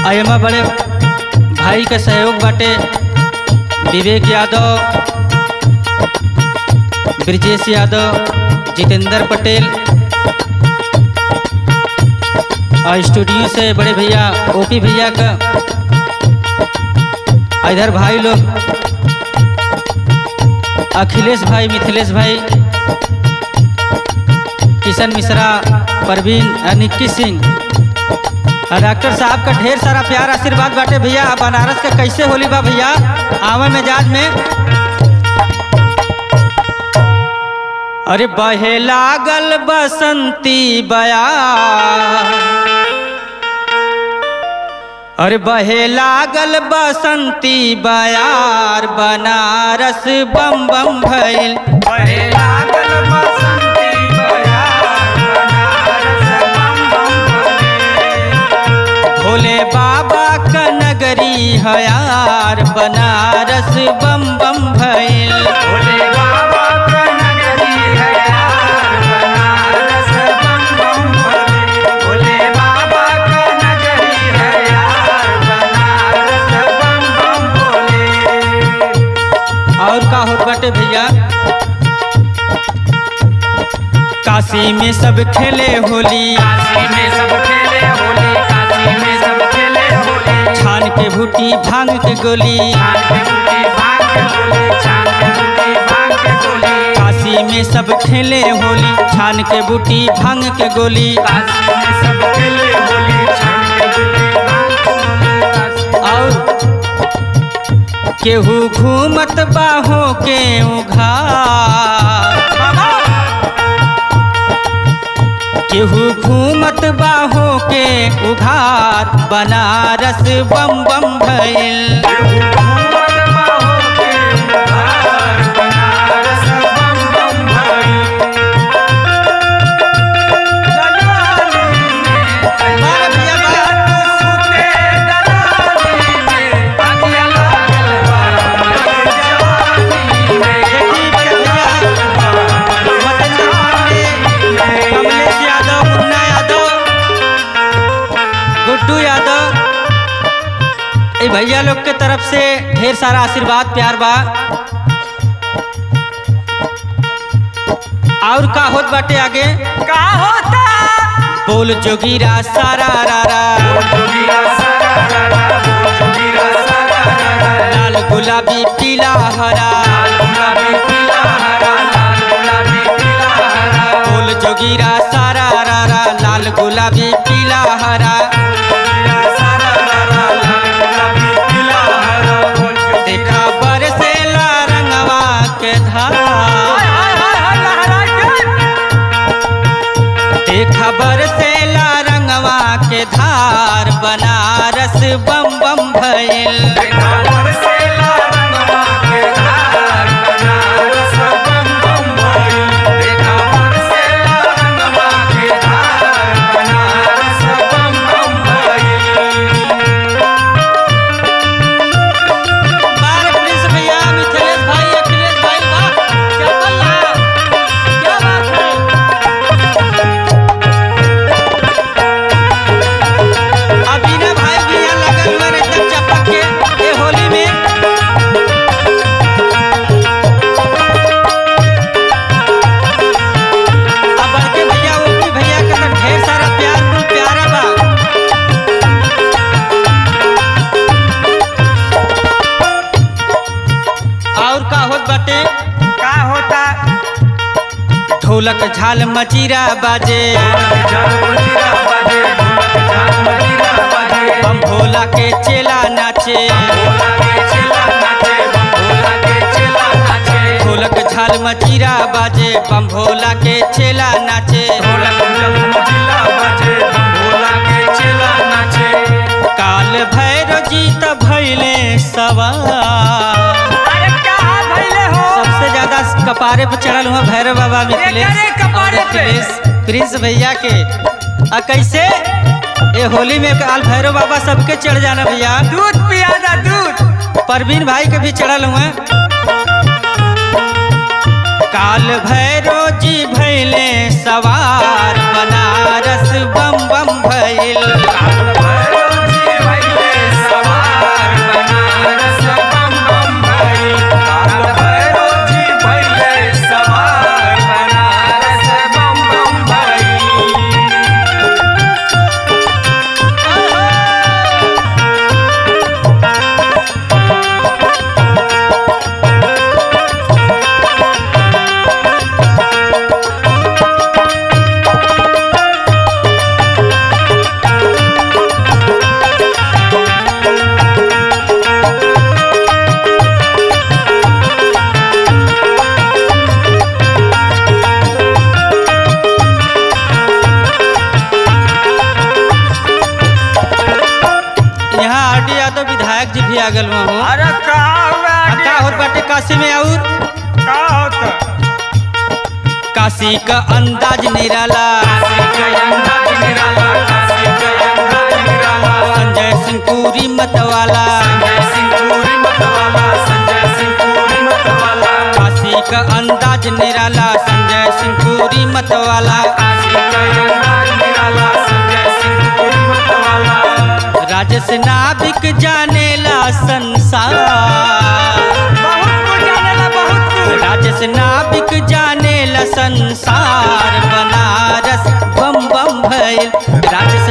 आ एमा बड़े भाई के सहयोग बाटे विवेक यादव ब्रजेश यादव जितेंद्र पटेल और स्टूडियो से बड़े भैया ओपी भैया का और इधर भाई लोग अखिलेश भाई मिथिलेश भाई किशन मिश्रा परवीन और निक्की सिंह और डॉक्टर साहब का ढेर सारा प्यार आशीर्वाद बाटे भैया अब बनारस का कैसे होली बा भैया आवे मिजाज में अरे बहे लागल बसंती बया अरे बहे लागल बसंती बयार बनारस बम बम भइल बहे लागल बसंती बयार बनारस बम बम भइल। भोले बाबा का नगरी हयार बनारस बम बम भइल भोले बाबा का नगरी है यार बनारस बम बम भोले भोले बाबा का नगरी है यार बनारस बम बम भोले और का होत बाटे भैया काशी में सब खेले होली काशी में सब खेले होली काशी में सब खेले होली छान के भूटी भांग के गोली छान के बूटी भांग के गोली छान के बूटी भांग के गोली काशी में सब खेले होली छान के बूटी भांग के गोली काशी में सब खेले होली छान के बूटी भांग के गोली काशी और केहू घूमत बाहों के उघार केहू घूमत बाहों के उघार बनारस बम बम भइल घूमत बाहों के उधार बनारस बम बम भइल। दलाली में बारे भैया बा। सुते दलाली में अगिया लागल बा हमरे जवानी में। देखी भैया, मदन पांडे, कमलेश यादव मुन्ना यादव गुड्डू यादव ए भैया लोग के तरफ से ढेर सारा आशीर्वाद प्यार बा और का होत बाटे आगे का होता बोल जोगीरा सारा रा रा जोगीरा सारा रा रा, बोल जोगीरा सारा रा रा। लाल गुलाबी पीला हरा लाल गुलाबी पीला हरा, लाल गुलाबी पीला हरा। बोल जोगीरा सारा रा रा लाल गुलाबी पीला हरा जोगीरा सारा रा रा, लाल गुलाबी पीला हरा। बोल जोगीरा- देखा बरसेला रंगवा के धारा हाय, हाय, हाय, हाय, लहरा के। देखा बरसेला रंगवा के धार बनारस बम बम भइल देखा बरसेला रंगवा के धार, बनारस बम बम भइल। देखा बरसेला रंगवा के धार, बनारस बम बम भइल। बार प्रिंस भैया मिथिलेश भाई अखिलेश भाई वाह क्या बल्ला क्या बात है अभी भाई भी यहाँ लगल हुए एकदम चपक के ये होली में अब बड़के भैया ओपी भैया का तो ढेर सारा प्यार कुल प्यारा बा और का होत बाटे का होता ढोलक झाल मजीरा बाजे झाल मजीरा बाजे ढोलक झाल मजीरा बाजे बम भोला के चेला नाचे भोला के चेला नाचे बम भोला के चेला नाचे ढोलक झाल मजीरा बाजे बम भोला के चेला नाचे ढोलक झाल मजीरा बाजे बम भोला के चेला नाचे काल भैरव जी त भैले सवार अरे का भइले हो सबसे ज्यादा कपारे पे चढ़ल हुआ भैरव बाबा मिथिलेश एकरे कपारे और पे। अखिलेश प्रिंस भैया के आ कैसे ये होली में काल भैरव बाबा सबके चढ़ जाना भैया दूध पियादा दूध परवीन भाई के भी चढ़ल हुए काल भैरो जी भैले सवार बनारस बम बम भैल काल भैरव जी भइले काशी का अंदाज निराला काशी का अंदाज निराला काशी का अंदाज निराला संजय सिंह पूरी मतवाला संजय सिंह पूरी मतवाला संजय सिंह पूरी मतवाला काशी का अंदाज निराला संजय सिंह पूरी मतवाला काशी का अंदाज निराला संजय सिंह पूरी मतवाला राजस नाविक जानेला संसार बहुत कुछ जानेला बहुत कुछ राजस नाविक जानेला संसार बनारस बम बम भइल राजस